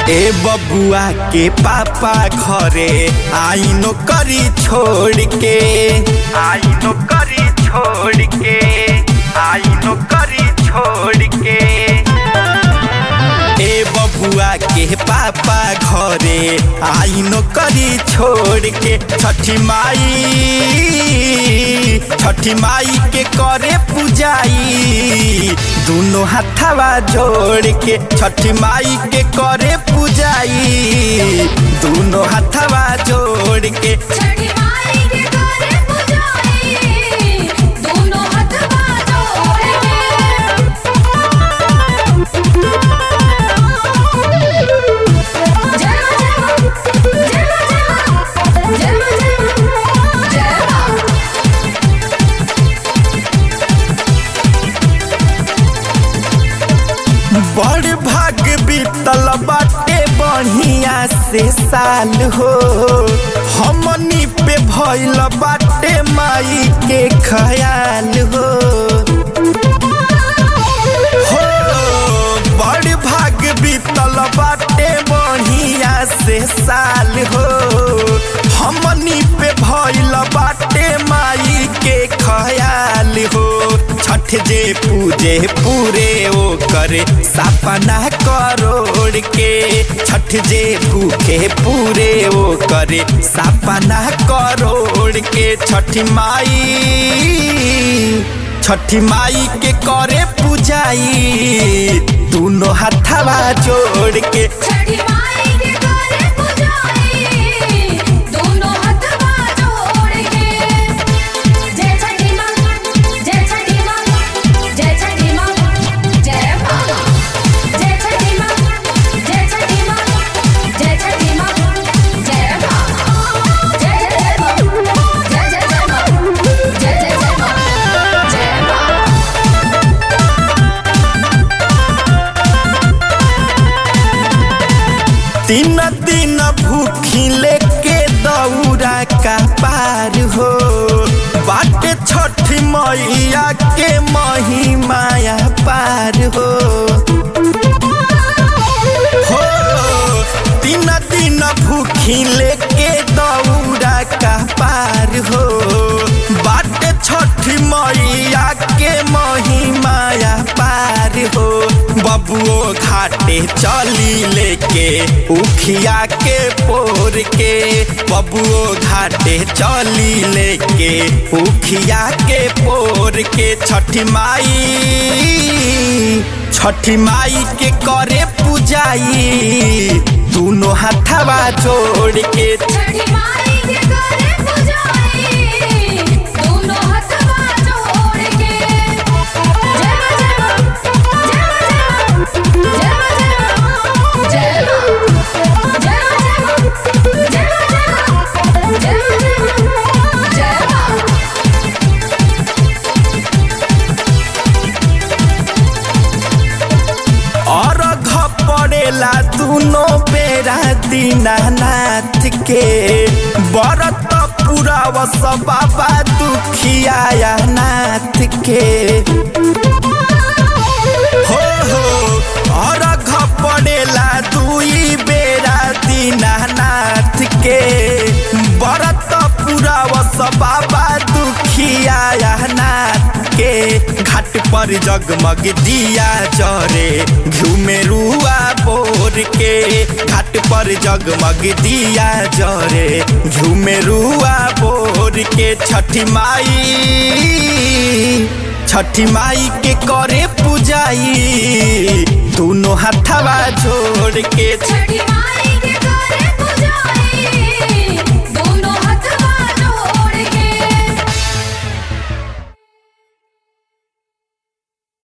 ए बबुआ के पापा घरे आई नौकरी छोड़ के आई नौकरी छोड़ के आई नौकरी छोड़ के ए बबुआ के पापा घरे आई नौकरी छोड़ के छठी माई छठी माई के करे पूजाई दोनों हाथवा जोड़ के छठी माई के करे पूजाई दोनों हाथवा जोड़ के छठी माई के करे पुजाई दोनों हाथवा जोड़ के जय मां जय मां जय मां जय मां जय मां बड़ भाग बीतल बाटे बढ़िया से साल हो हमनी पे भइल बाटे माई के ख्याल हो हो बड़ भाग बीतल बाटे बढ़िया से साल हो हमनी पे भइल बाटे माई के ख्याल हो छठ जे पूजे पूरे ओ करे सपना करोड़ के छठ जे भूखे पूरे ओ करे सपना करोड़ के छठ माई छठी माई के करे पूजाई दोनों हाथवा जोड़ के छठी माई के करे पुजाई दोनों हाथवा जोड़ के जय छठी मां जय छठी मां जय छठी मां जय मां जय छठी मां जय छठी मां जय छठी मां जय मां जय जय जय मां जय जय जय मां जय जय जय मां जय मां तीन दिन भूखी लेके दौरा का पार हो बाटे छठ मैया के महिमाया पार हो हो तीन दिन भूखी लेके दौरा का पार हो बाटे छठ मैया के महिमाया पार हो बबुओ घाटे चली लेके उखिया के पोर के बबुओ घाटे चली लेके उखिया के पोर के छठी माई छठी माई के करे पूजाई दोनों हाथवा जोड़ के छठी माई के करे पुजाई दोनों हाथवा जोड़ के जय मां जय मां जय मां जय मां जय मां जय मां जय मां जय मां जय मां और पड़ेला दोनों बेरा दीनानाथ के बरत पूरा वस बाबा दुखिया नाथ के हो हो और पड़ेला दुई बेरा दीनानाथ के बरत पूरा वस बाबा दुखिया नाथ के घाट पर जगमग दिया जरे घुमेरुआ बोर के घाट पर जगमग दिया जरे झुमेरुआ बोर के छठी माई छठी माई के करे पूजाई दोनों हाथवा जोड़ के छठी माई